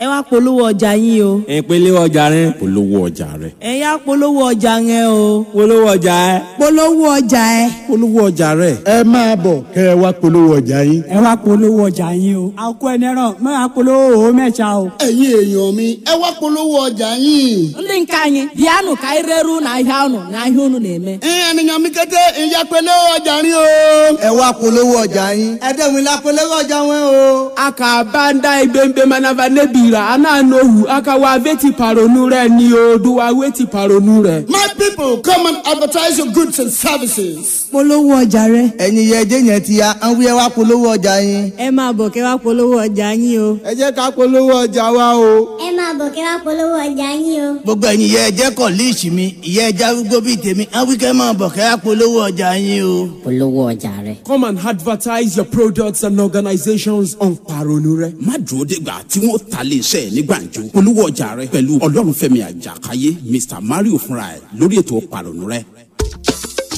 ẹ wá polówó ọjà yín o ìpele ọjà rẹ polówó ọjà rẹ. ẹ yá polówó ọjà yẹn o polówó ọjà ẹ. polówó ọjà ẹ. polówó ọjà rẹ. ẹ máa bọ̀ kẹ́ ẹ wá polówó ọjà yín. ẹ wá polówó ọjà yín o àkó ẹni ràn mọ àpolówó òwò mẹ́ta o. ẹ̀yin èèyàn mi ẹ wá polówó ọjà yín. ndị nke anyị bịanụ ka anyị reru n'ahịa ụnụ n'ahịa ụnụ na-eme ẹ̀yin ènìyàn mi kété ìyá polówó ọjà yín o. ẹ wá polówó ọjà yín ẹ dẹ́gun ilá polówó ọjà wọn o. aka banda ibembe manava nebira ananohu aka wa veti paronu rẹ ni o do wa weti paronu rẹ. my people come and advertise your goods and services. polówó ọjà rẹ. ẹ̀yin yẹ ẹjẹ́ yẹn ti ya àwọn wíyẹn wá polówó ọjà yín. ẹ máa bọ̀ kẹ́ wá polówó ọjà yín o. ẹ jẹ́ ká polówó ọjà wa o. ẹ máa bọ̀ kẹ́ wá polówó ọjà yín o. gbogbo ẹ̀yin yẹ ẹjẹ́ kọ̀ líìsì mi ìyẹ́ ẹja arúgbó bíi tèmi àwọn wíkẹ́ máa bọ̀ kẹ́ wá polówó ọjà yín o. polówó ọjà rẹ. come and advertise your products and organizations on paronu rẹ. má dúró dégbà tí wọ́n ta lè ṣe ní gbàǹjo polówó ọjà rẹ pẹ̀lú ọlọ́runfẹ́mi àjàkáyé mr mario fúnra ẹ̀ lórí ètò pàrọ̀nù rẹ.